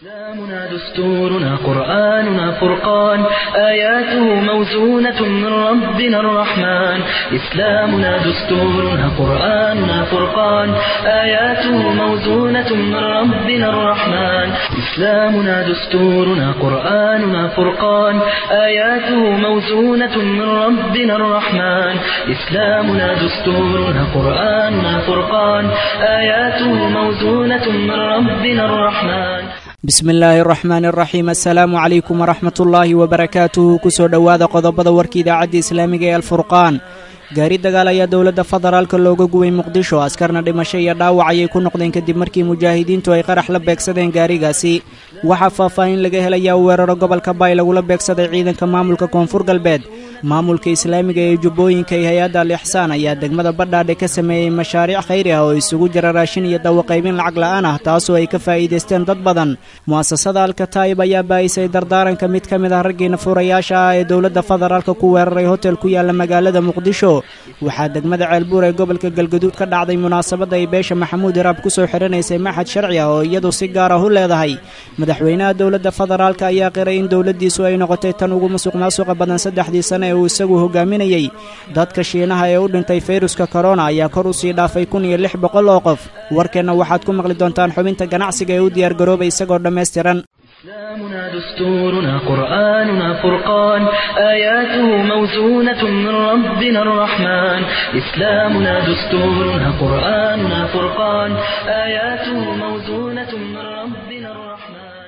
إسلامنا دستورنا قرآننا فرقان آياته موزونة من ربنا الرحمن إسلامنا دستورنا قرآننا فرقان آياته موزونة من ربنا الرحمن إسلامنا دستورنا قرآننا فرقان آياته موزونة من ربنا الرحمن إسلامنا دستورنا قرآننا فرقان آياته موزونة من ربنا الرحمن bismi illaahi araxmaan araxiim assalaamu calaykum waraxmat ullaahi wabarakaatuhu kusoo dhowaada qodobada warka idaacadda islaamiga ee alfurqaan gaari dagaal ayaa dowladda federaalka looga gubay muqdisho askarna dhimasho iyo dhaawac ayay ku noqdeen kadib markii mujaahidiintu ay qarax la beegsadeen gaarigaasi waxaa faahfaahin laga helayaa weeraro gobolka baay lagula beegsaday ciidanka maamulka koonfur galbeed maamulka islaamiga ee jubbooyinka iyo hay-adda al ixsaan ayaa degmada badhaadhe ka sameeyey mashaariic khayri ah oo isugu jira raashin iyo dawaqaybin lacag la'aan ah taasoo ay ka faa'iidaysteen dad badan mu'asasada alkataa'ib ayaa baa'isay dardaaranka mid ka mid ah raggiina furayaasha ah ee dowladda federaalka ku weeraray hotel ku yaalla magaalada muqdisho waxaa degmada ceelbuur ee gobolka galgaduud ka dhacday munaasabadda ay beesha maxamuud iraab ku soo xidhanaysay maxad sharci ah oo iyadu si gaar ah u leedahay madaxweynaha dowladda federaalka ayaa qiray in dowladdiisu ay noqotay tan ugu musuq maasuqa badan saddexdii sane ee uu isagu hogaaminayey dadka shiinaha ee u dhintay fayruska korona ayaa kor u sii dhaafay kun iyo lix boqol oo qof warkeenna waxaad ku maqli doontaan xubinta ganacsiga ee u diyaargaroobay isagoo dhammaystiran إسلامنا دستورنا قرآننا فرقان آياته موزونة من ربنا الرحمن إسلامنا دستورنا قرآننا فرقان آياته موزونة من ربنا الرحمن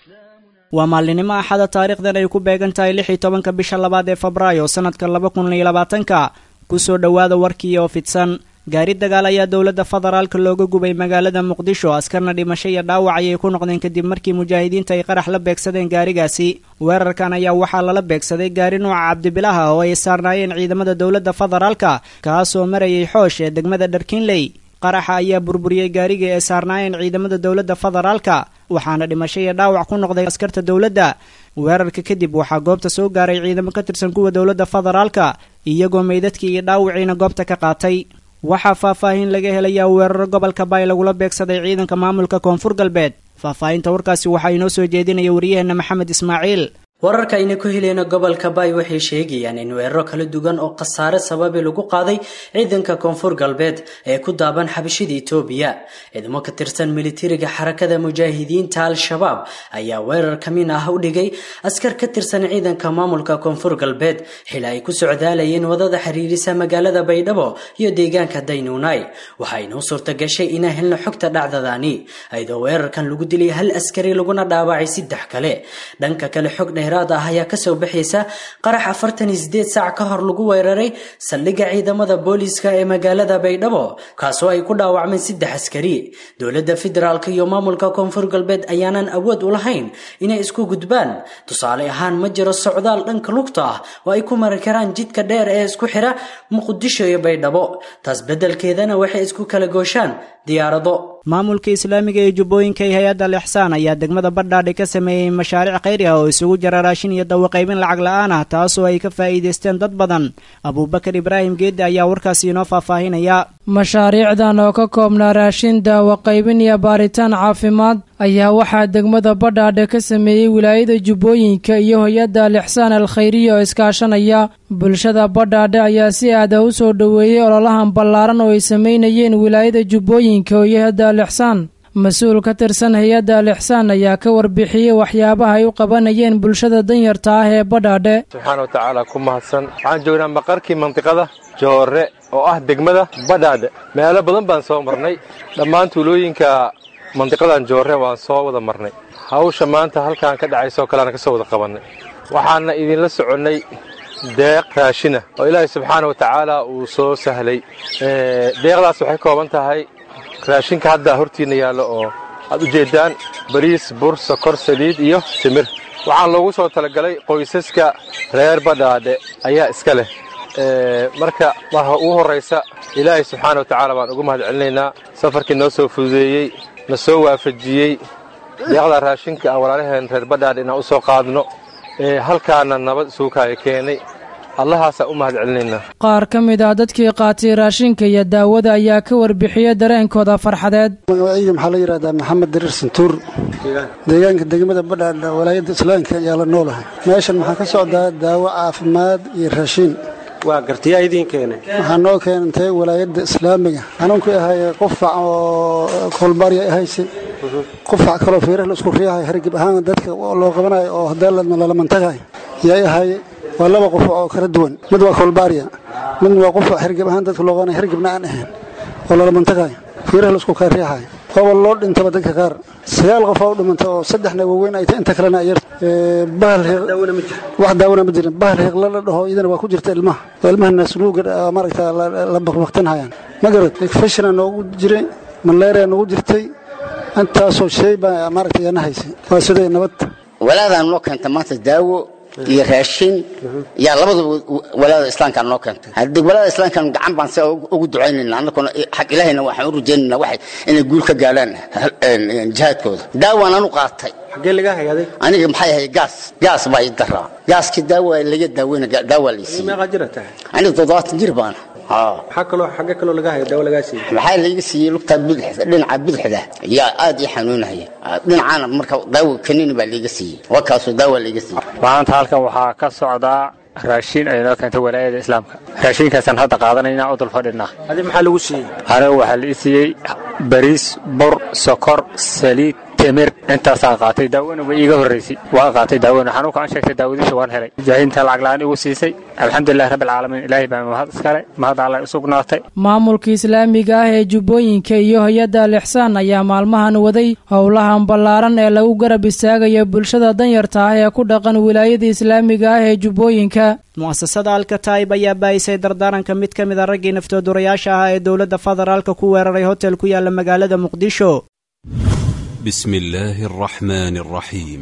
waa maalinimo axada taariikhdan ay ku beegan tahay lix iyo tobanka bisha labaad ee febraayo sannadka laba kun iyo labaatanka kusoo dhowaada warkii oo fidsan gaari dagaal ayaa dowladda federaalka looga gubay magaalada muqdisho askarna dhimasho iyo dhaawac ayay ku noqdeen kadib markii mujaahidiinta ay qarax la beegsadeen gaarigaasi weerarkan ayaa waxaa lala beegsaday gaari nuuca cabdibilaha oo ay saarnaayeen ciidamada dowladda federaalka kaasoo marayay xoosh ee degmada dharkinley qaraxa ayaa burburiyey gaarigii ay saarnaayeen ciidamada dowladda federaalka waxaana dhimasho iyo dhaawac ku noqday askarta dowladda weerarka kadib waxaa goobta soo gaaray ciidamo ka tirsan kuwa dowladda federaalka iyagoo meydadkii iyo dhaawiciina goobta ka qaatay waxaa faahfaahin laga helayaa weeraro gobolka baay lagula beegsaday ciidanka maamulka koonfur galbeed faahfaahinta warkaasi waxaa inoo soo jeedinaya waryaheena maxamed ismaaciil wararka ayna ku heleyna gobolka baay waxay sheegayaan in weeraro kala duwan oo khasaare sababi lagu qaaday ciidanka koonfur galbeed ee ku daaban xabashida itoobiya ciidamo ka tirsan militariga xarakada mujaahidiinta al-shabaab ayaa weerar kamin ah u dhigay askar ka tirsan ciidanka maamulka koonfur galbeed xili ay ku socdaalayeen wadada xiriirisa magaalada baydhabo iyo deegaanka daynuunay waxaa inoo suurta gashay inaan helno xogta dhacdadani ayadoo weerarkan lagu dilay hal askari laguna dhaawacay saddex kale dhanka kale xog dheeraad ah ayaa kasoo baxaysa qarax afartan iyo sideed saac ka hor lagu weeraray saldhigga ciidamada booliiska ee magaalada baydhabo kaasoo ay ku dhaawacmeen saddex askari dowladda federaalk iyo maamulka koonfur galbeed ayaanan awood u lahayn inay isku gudbaan tusaale ahaan ma jiro socdaal dhanka lugta ah oo ay ku mari karaan jidka dheer ee isku xira muqdisho iyo baydhabo taas beddelkeedana waxay isku kala gooshaan diyaarado maamulka islaamiga ee jubbooyinka iyo hay-adda al ixsaan ayaa degmada badhaadhe ka sameeyey mashaariic khayri ah oo isugu jira raashin iyo dawaqaybin lacag la'aan ah taasoo ay ka faa'iidaysteen dad badan abuubakar ibraahim geedde ayaa warkaasi inoo faahfaahinaya mashaariicdan oo ka koobnaa raashin daawaqaybin iyo baaritaan caafimaad ayaa waxaa degmada badhaadhe ka sameeyey wilaayada jubbooyinka iyo hay-adda al ixsaan al khayriya oo iskaashanaya bulshada badhaadhe ayaa si aada u soo dhoweeyey ololahan ballaaran oo ay sameynayeen wilaayada jubbooyinka iyo hay-adda al ixsaan mas-uul ka tirsan hay-adda al ixsaan ayaa ka warbixiyey waxyaabaha ay u qabanayeen bulshada danyarta ah ee badhaadhe subxaana wa tacaala ku mahadsan waxaan joognaa maqarkii mandiqada joorre oo ah degmada badhaadhe meelo badan baan soo marnay dhammaan tuulooyinka mandiqadan joorre waan soo wada marnay hawsha maanta halkaan ka dhacaysoo kaleana ka soo wada qabannay waxaana idinla soconnay deeq raashina oo ilaahay subxaana wa tacaala uu soo sahlay deeqdaas waxay kooban tahay raashinka hadda hortiinna yaallo oo aad u jeeddaan bariis bur sokor saliid iyo timir waxaan loogu soo talagalay qoysaska reer badhaadhe ayaa iska leh marka marka ugu horraysa ilaahay subxaana wa tacaala baan ugu mahad celinaynaa safarkii noo soo fududeeyey na soo waafajiyey deeqda raashinka aan walaalaheen reer badhaadhe inaan u soo qaadno halkaana nabad isugu kaaya keenay allahaasaa u mahad celinaynaa qaar ka mid ah dadkii qaatay raashinka iyo daawada ayaa ka warbixiyey dareenkooda farxadeed magacayga maxaa la yidhahdaa maxamed dariir santuur deegaanka degmada badhaadha walaayadda islaamka ayaa la noolahay meeshan maxaa ka socdaa daawo caafimaad iyo raashiin waa gartiyaa idiin keenay waxaa noo keentay walaayadda islaamiga xanuunkii ahay qufac oo kolbaarya ahayse qufac kaloo fiirah la isku riyahay hargib ahaan dadka loo qabanayo oo hadaaladma lalamantagahay yay ahaye waa laba qufac oo kala duwan mid waa kolbaarya midna waa qufac hargib ahaan dadka loo qabanaya hargibna aan ahayn oo lalamantagahay fiirah la isku riyahay waaba loo dhintaba dadka qaar sagaal qof oo dhimanta oo saddexna waaweyn ay inta kalena yar bahal wax daawona ma jirin bahal hiiqla la dhaho iyadana waa ku jirta ilmaha oo ilmaha naasnuuga maaragta la baqbaqtanhayaan ma garad infeshana noogu jiray malaria noogu jirtay intaasoo shay baa maaragta yana haysay waa siday nabad walaadaan noo keenta maanta daawo iyo raashin yaa labadaba walaada islaamkaan noo keentay haddii walaada islaamkan gacan baan si ugu ducaynayna annaguna xag ilaahayna waxaan u rajaynayna waxay inay guul ka gaadhaan jihaadkooda daawaan anu qaatay xaggee laga hayaaday aniga maxay ahay gaas gaas baa ii daraa gaaskii daawa laga daaweyna daawaa laysiiyey meeqaa jira tahay aniga toddobaatan jir baana maxaa kaloo xagge kaloo laga haya daawo lagaa siiyey maxaa layga siiyey lugtaa bidixda dhinaca bidixda yaa aad ii xanuunaya dhinacaana marka daawo kanini baa layga siiyey waa kaasoo daawa layga siiyey maanta halkan waxaa ka socdaa raashin ay noo keentay walaayada islaamka raashinkaasaan hadda qaadanayna u dul fadhinaa adi maxaa lagu siiyey aniga waxaa la ii siiyey bariis bur sokor saliid temir intaasaan qaatay daawona way iiga horraysay waan qaatay daawona xanuunka aan sheegtay daawadiisa waan helay mujaahidiinta lacag la-aan igu siisay alxamdulilahi rabbi alcaalamiin ilaahay baa mahad iskale mahad alla u sugnaatay maamulka islaamiga ah ee jubbooyinka iyo hay-adda alixsaan ayaa maalmahan waday howlahan ballaaran ee lagu garab istaagayo bulshada danyarta ah ee ku dhaqan wilaayada islaamiga ah ee jubbooyinka mu'asasada alkataib ayaa baayisay dardaaranka mid ka mid a raggii naftoodurayaasha ahaa ee dowladda federaalka ku weeraray hotel ku yaala magaalada muqdisho بسم الله الرحمن الرحيم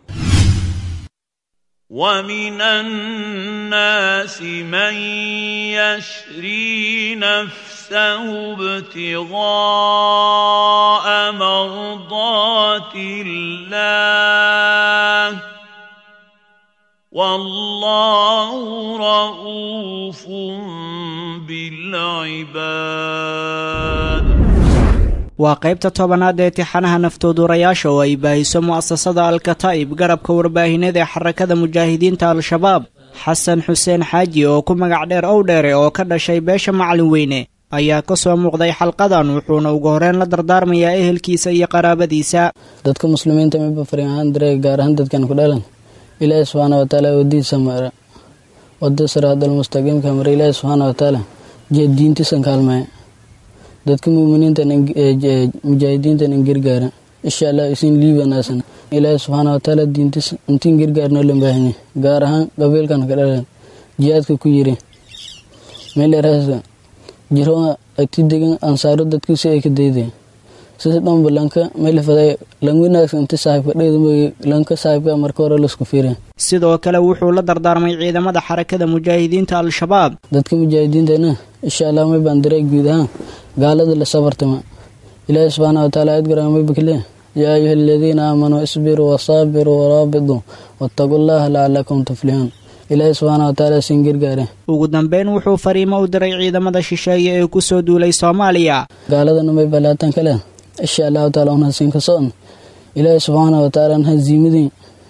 ومن الناس من يشري نفسه ابتغاء مرضات الله والله رؤوف بالعباد waa qaybta tobanaad ee tixanaha naftoodurayaasha oo ay baahiso mu'asasada alkataa'ib garabka warbaahineed ee xarakada mujaahidiinta al-shabaab xasan xuseen xaaji oo ku magac dheer ow dheere oo ka dhashay beesha macalin weyne ayaa ka soo muuqday xalqadan wuxuuna ugu horreyn la dardaarmayaa ehelkiisa iyo qaraabadiisa dadka muslimiinta miba fariin ahaan dareega gaar ahaan dadkan ku dhalan ilaahi subxaana watacaala wadiisa mara wada siraadalmustaqiimka mara ilaahi subxaana watacaala jeed diintiisan kaalmaya dadka muminiintan mujaahidiintan in gargaara insha allah isin liibanaasan ilaahi subxaana watacaala diintis intiin gargaarnoo la baahanya gaar ahaan qabiilkan ka dhalan jihaadka ku yiri meeleraasa jiro agti degan ansaaro dadkiisi ay ka dayday sida dhanba lanka meelfaday lan wanaagsan inti saaxiibka dhayda lanka saaxiibka marka hore laisku fiiray sidoo kale wuxuu la dardaarmay ciidamada xarakada mujaahidiinta al-shabaab dadka mujaahidiintana insha allah may baan daray guud ahaan gaalada la sabartama ilaahi subxaana wataala aad garaamay bakle yaa ayuha aladiina aamanuu isbiruu wasaabiruu waraabiduu wattaquu llaha lacalakum tuflixuun ilaahi subxaana wataala siin gargaare ugu dambeyn wuxuu fariimo u diray ciidamada shisheeye ee ku soo duulay soomaaliya gaaladana may balaatan kale insha allahu taala unhasiin ka socon ilaahi subxaana wataala haziimadii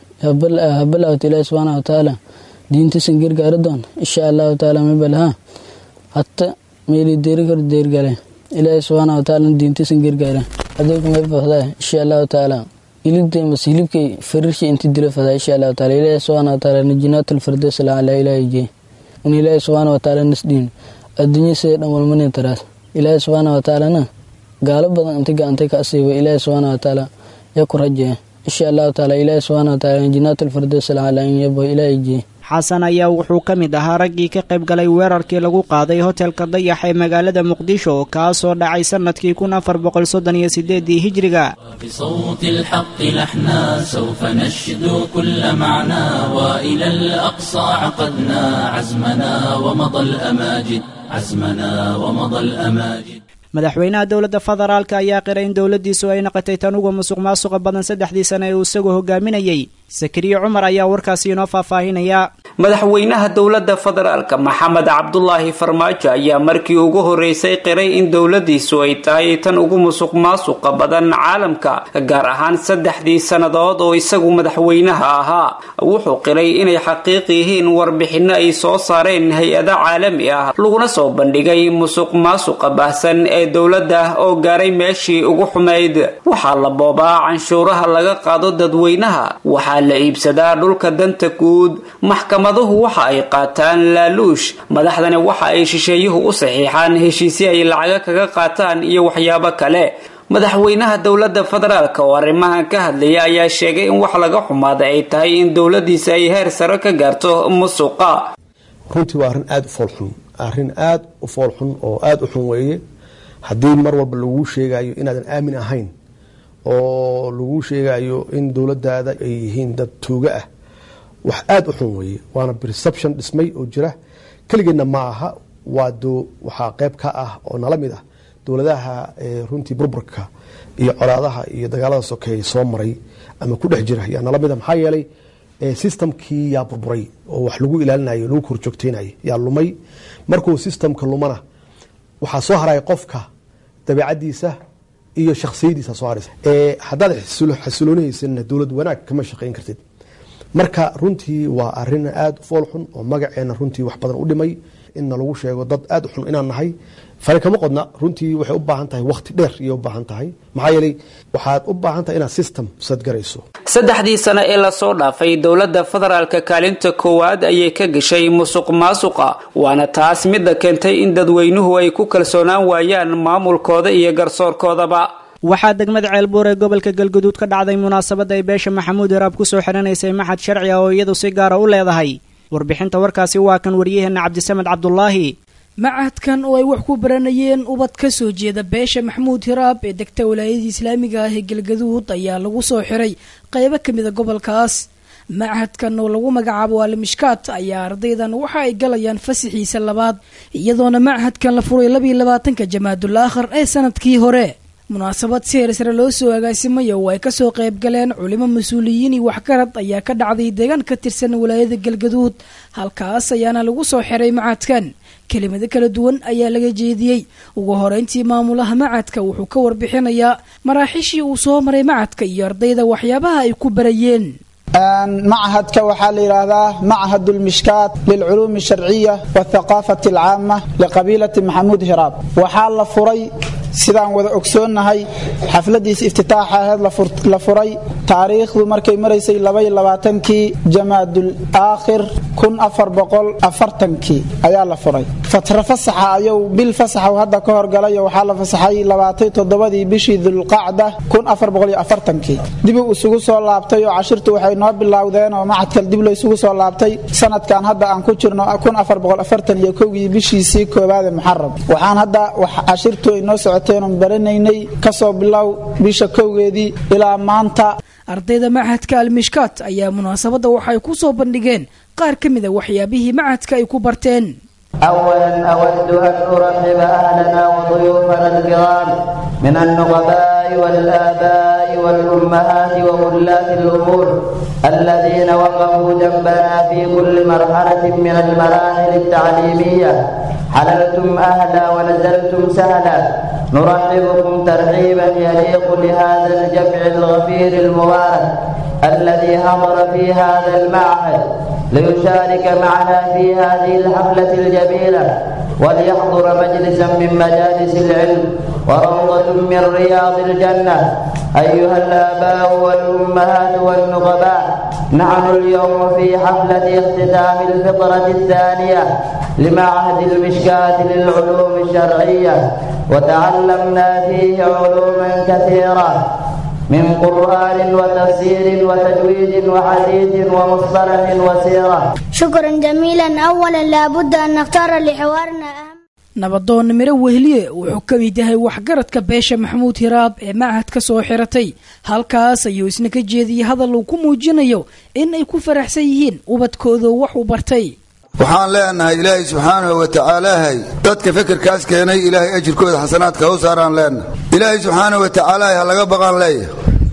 habalawt ilaahi subxaana wataala diintiisan gargaari doon insha allahu taala may balaha hatta meeli deeri kor deergale ilaahi subxaana wataala diintiisan gargaara adeegu may fahdaa insha allahu taala hilibtay mas hilibkay farirshi inti dilo fahdaa insha allahu taala ilaahi subxaana wataala najinaatul firdaws lacala ilaahi jee un ilaahi subxaana wataala nasdhiin adduunya sida dhan walmanin taraas ilaahi subxaana wataalana gaalo badan inti gacantay ka asiiba ilaahi subxaana wataala yaa ku rajeeya insha allahu taala ilaahi subxaana wataala najinaatul firdaws lacala in yabo ilaahi jee xasan ayaa wuxuu ka mid ahaa raggii ka qayb galay weerarkii lagu qaaday hotelka dayax ee magaalada muqdisho kaasoo dhacay sannadkii kun afar boqol soddon iyo sideedii hijriga بصوت الحق لحنا سوف نشدو كل معنى وإلى الأقصى عقدنا عزمنا ومضى الأماجد عزمنا ومضى الأماجد madaxweynaha dowladda federaalka ayaa qiray in dowladdiisu ay naqotay tan uga musuq maasuqa badan saddexdii sane ee uu isagoo hogaaminayey sakariye cumar ayaa warkaasi inoo faahfaahinaya madaxweynaha dowladda federaalka maxamed cabdulaahi farmaajo ayaa markii ugu horeysay qiray in dowladiisu ay tahay tan ugu musuq maasuqa badan caalamka gaar ahaan saddexdii sannadood oo isagu madaxweynaha ahaa wuxuu qiray inay xaqiiq yihiin warbixinno ay soo saareen hay-ado caalami ah laguna soo bandhigay musuq maasuqa baahsan ee dowladda oo gaaray meeshii ugu xumayd waxaa la boobaa canshuuraha laga qaado dadweynaha waxaa la iibsadaa dhulka danta guud maxkamaduhu waxa ay qaataan laaluush madaxdani waxa ay shisheeyuhu u saxiixaan heshiisyo ay lacaga kaga qaataan iyo waxyaabo kale madaxweynaha dowladda federaalk oo arrimahan ka hadlaya ayaa sheegay in wax laga xumaada ay tahay in dowladiisa ay heer sare ka gaarto musuqa runtii waa arrin aada u foolxun arrin aada u foolxun oo aada u xun weeye haddii mar walba laguu sheegayo inaadan aamin ahayn oo laguu sheegayo in dowladaada ay yihiin dad tuuga ah wax aada u xun weeye waana perception dhismay oo jira keligeedna ma aha waa waxaa qeyb ka ah oo nala mid ah dowladaha runtii burburka iyo colaadaha iyo dagaalada sokeeye soo maray ama ku dhex jira yaa nala mid ah maxaa yeelay systemkii yaa burburay oo wax lagu ilaalinayo lagu korjoogteynayo yaa lumay markuu systemka lumana waxaa soo haraya qofka dabeicadiisa iyo shaksiyadiisa soo haraysa haddaad xasiloonihaysanna dowlad wanaag kama shaqeyn kartid marka runtii waa arin aada u fool xun oo magaceena runtii wax badan u dhimay inna lagu sheego dad aada u xun inaan nahay fari kama qodna runtii waxay u baahan tahay waqti dheer iyay u baahan tahay maxaa yeelay waxaad u baahan tahay inaad system sadgarayso saddexdii sano ee lasoo dhaafay dowladda federaalka kaalinta koowaad ayay ka gashay musuq maasuqa waana taas midda keentay in dadweynuhu ay ku kalsoonaan waayaan maamulkooda iyo garsoorkoodaba waxaa degmada ceelbuur ee gobolka galguduud ka dhacday munaasabadda ay beesha maxamuud hiraab ku soo xidhanaysay maxad sharci ah oo iyadu si gaara u leedahay warbixinta warkaasi waa kan waryaheena cabdisamed cabdulaahi macahadkan oo ay wax ku baranayeen ubad ka soo jeeda beesha maxamuud hiraab ee degta walaayadii islaamiga ah ee galgaduud ayaa lagu soo xiray qaybo ka mida gobolkaas macahadkan oo lagu magacaabo alimishkaat ayaa ardaydan waxa ay galayaan fasixiisa labaad iyadoona macahadkan la furay labiiyo labaatanka jamaadul aakhir ee sanadkii hore munaasabad si heersare loo soo agaasimay oo ay kasoo qayb galeen culimo mas-uuliyiin iyo waxgarad ayaa ka dhacday deegaan ka tirsan walaayada galgaduud halkaas ayaana lagu soo xiray macadkan kelimado kala duwan ayaa laga jeediyey ugu horeyntii maamulaha macadka wuxuu ka warbixinayaa maraaxiishii uu soo maray macadka iyo ardayda waxyaabaha ay ku barayeen معهدك وحال يرادا معهد المشكات للعلوم الشرعية والثقافة العامة لقبيلة محمود هراب وحال فري sidaan wada ogsoonnahay xafladiisa iftitaaxaheed la furay taariikhdu markay maraysay labaylabaatankii jamaadul aakhir kun afar boqol afartankii ayaa la furay fatra fasaxa ayuu bil fasaxa hadda ka horgalay waxaa la fasaxay labaatay toddobadii bishii dulqacda kun afar boqol iyo afartankii dibuu isugu soo laabtay oo cashirtu waxay noo bilowdeen oo macadkal dib lo isugu soo laabtay sanadkan hadda aan ku jirno kun afar boqol afartan iyo kowgii bishiisii koowaade muxaram waxaan hadda cashirtu ay noo socotay baranaynay kasoo bilow bisha kowgeedii ilaa maanta ardayda machadka almishkaat ayaa munaasabadda waxay ku soo bandhigeen qaar ka mida waxyaabihii machadka ay ku barteen أولا أود أن أرحب أهلنا وضيوفنا الكرام من النقباء والآباء والأمهات وولاة الأمور الذين وقفوا جنبنا في كل مرحلة من المراحل التعليمية حللتم أهلا ونزلتم سهلا نرحبكم ترحيبا يليق لهذا الجمع الغفير المبارك الذي حضر في هذا المعهد ليشارك معنا في هذه الحفلة الجميلة وليحضر مجلسا من مجالس العلم وروضة من رياض الجنة أيها الآباء والأمهات والنقباء نحن اليوم في حفلة اختتام الفطرة الثانية لمعهد المشكاة للعلوم الشرعية وتعلمنا فيه علوما كثيرة من قرآن وتفسير وتجويد وحديث ومصطلح وسيرة شكرا جميلا أولا لابد أن نختار لحوارنا أهم nabadoon miro wehliye wuxuu ka mid yahay waxgaradka beesha maxamuud hiraab ee machad ka soo xiratay halkaas ayuu isna ka jeediyey hadal uu ku muujinayo in ay ku faraxsan yihiin ubadkooda wax uu bartay waxaan leenahay ilaahay subxaanahu wa tacaalaahay dadka fekerkaas keenay ilaahay ajirkooda xasanaadka u saaraan leenahay ilaahay subxaanahu wa tacaalahay ha laga baqaan leeyahay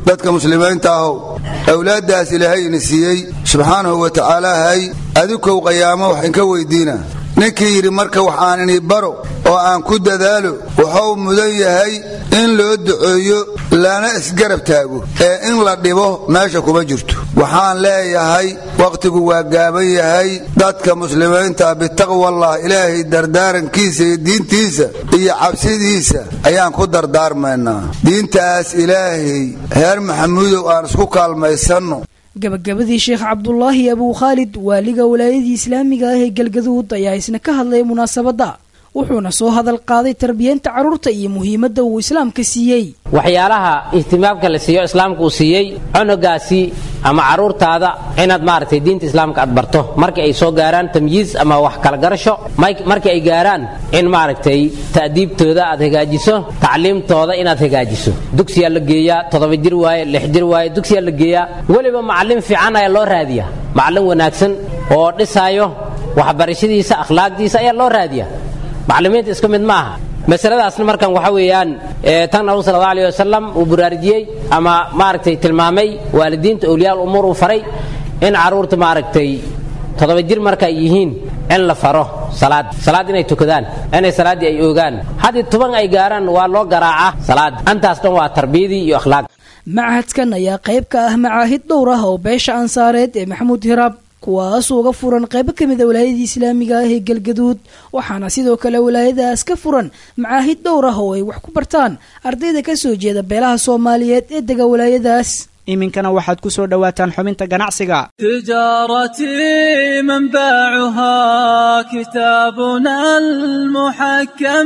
dadka muslimiinta ahow awlaaddaas ilaahayna siiyey subxaanahu wa tacaalaahay adikow qayaamo wax inka weydiina ninkii yidhi marka waxaan ini baro oo aan ku dadaalo wuxuu mudan yahay in loo duceeyo lana isgarab taago ee in la dhibo meesha kuma jirto waxaan leeyahay wakhtigu waa gaaban yahay dadka muslimiinta bitaqwallah ilaahay dardaarankiisa iyo diintiisa iyo cabsidiisa ayaan ku dardaarmaynaa diintaas ilaahay reer maxamuudow aan isku kaalmaysanno gabagabadii sheekh cabdulaahi abuu khaalid waaliga walaayadii islaamiga ah ee galgaduud ayaa isna ka hadlay munaasabadda wuxuuna soo hadal qaaday tarbiyeenta carruurta iyo muhiimadda uu islaamka siiyey waxyaalaha ihtimaamka la siiyo islaamka uu siiyey cunugaasi ama carruurtaada inaad maaragtay diinta islaamka aad barto markii ay soo gaaraan tamyiiz ama wax kala garasho markii ay gaaraan in maaragtay ta'diibtooda aad hagaajiso tacliimtooda inaad hagaajiso dugsiyaa la geeyaa toddoba jir waaye lix jir waaye dugsiyaa la geeyaa weliba macallin fiican ayaa loo raadiyaa macallin wanaagsan oo dhisaayo waxbarashadiisa akhlaaqdiisa ayaa loo raadiyaa macallimiinta isku mid maaha masaladaasna markan waxa weeyaan tan nabigu sal allahu alih wasalam uu buraarujiyey ama maaragtay tilmaamay waalidiinta awliyaa umuur uu faray in carruurta maaragtay toddoba jir marka ay yihiin in la faro salaad salaad inay tukadaan inay salaaddii ay oogaan haddii toban ay gaaraan waa loo garaaca salaad antaas dhan waa tarbiyadii iyo akhlaaq machadkan ayaa qayb ka ah macaahid dhowr ah oo beesha ansaareed ee maxamuud hiraab kuwaas uga furan qaybo ka mida walaayadii islaamiga ah ee galgaduud waxaana sidoo kale walaayadaas ka furan macaahid dhowr ah oo ay wax ku bartaan ardayda ka soo jeeda beelaha soomaaliyeed ee dega walaayadaas iminkana waxaad ku soo dhowaataan xubinta ganacsiga تجارتي منبعها كتابنا المحكم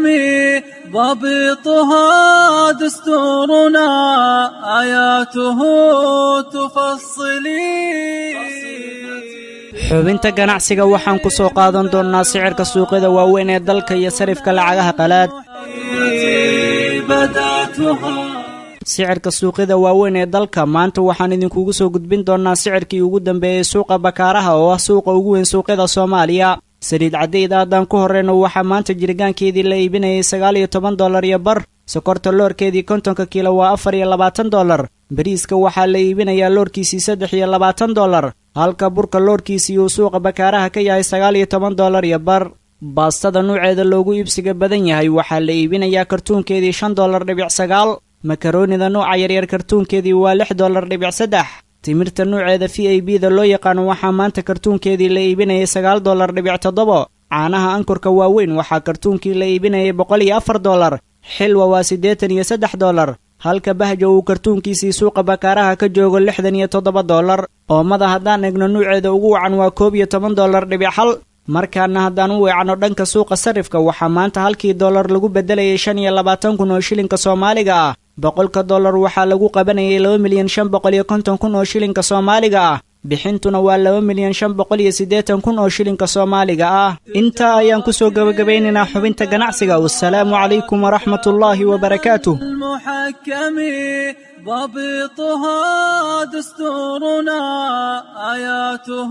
ضبطها دستورنا آياته تفصلي xubinta ganacsiga waxaan ku soo qaadan doonnaa sicirka suuqyada waaweyn ee dalka iyo sarifka lacagaha qalaad sicirka suuqyada waaweyn ee dalka maanta waxaan idinkugu soo gudbin doonnaa sicirkii ugu dambeeyey suuqa bakaaraha oo ah suuqa ugu weyn suuqyada soomaaliya saliid cadayda haddaan ku horreyno waxaa maanta jirgaankeedii la iibinayay sagaal iyo toban dollar iyo bar sokorta loorkeedii kontonka kiilo waa afar iyo labaatan dollar bariiska waxaa la iibinayaa loorkiisii saddex iyo labaatan dollar halka burka loorkiisii uu suuqa bakaaraha ka yahay sagaal iyo toban dollar iyo bar baastada nuuceeda loogu iibsiga badan yahay waxaa la iibinayaa kartuunkeedii shan dollar dhibic sagaal makaroonida nuuca yaryar kartuunkeedii waa lix dollar dhibic saddex timirta nuuceeda v a b da loo yaqaano waxaa maanta kartuunkeedii la iibinayay sagaal dollar dhibic toddobo caanaha ankurka waaweyn waxaa kartuunkii la iibinayay boqol iyo afar dollar xilwa waa siddeetan iyo saddex dollar halka bahjo uu kartuunkiisii suuqa bakaaraha ka joogo lixdan iyo toddoba dollar oomada haddaan egno nuuceeda ugu wacan waa koob iyo toban dollar dhibic xal markaana haddaan u weecanno dhanka suuqa sarifka waxaa maanta halkii dollar lagu beddelayay shan iyo labaatan kun oo shilinka soomaaliga ah boqolka dollar waxaa lagu qabanayay laba milyan shan boqol iyo konton kun oo shilinka soomaaliga ah bixintuna waa laba milyan shan boqol iyo siddeetan kun oo shilinka soomaaliga ah intaa ayaan ku soo gebagabeynaynaa xubinta ganacsiga wasalaamu calaykum waraxmatullaahi wabarakaatuh المحكم ضبطها دستورنا آياته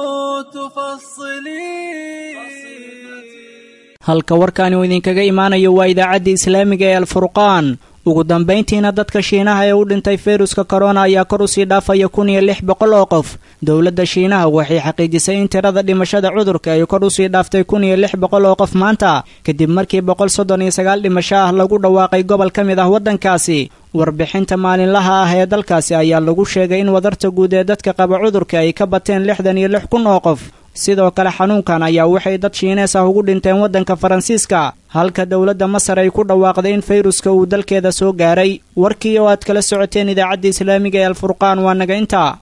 تفصلي halka warkaani uu idinkaga imaanayo waa idaacadda islaamiga ee alfurqaan ugu dambayntiina dadka shiinaha ee u dhintay fayruska korona ayaa kor usii dhaafaya kun iyo lix boqol oo qof dowladda shiinaha waxay xaqiijisay in tirada dhimashada cudurka ay kor usii dhaaftay kun iyo lix boqol oo qof maanta kadib markii boqol soddon iyo sagaal dhimasho ah lagu dhawaaqay gobol ka mid ah waddankaasi warbixinta maalinlaha ah ee dalkaasi ayaa lagu sheegay in wadarta guud ee dadka qaba cudurka ay ka bateen lixdan iyo lix kun oo qof sidoo kale xanuunkan ayaa waxay dad shiinees ah ugu dhinteen waddanka faransiiska halka dowladda masar ay ku dhawaaqday in fayruska uu dalkeeda soo gaaray warkii oo aad kala socoteen idaacadda islaamiga ee alfurqaan waa naga intaa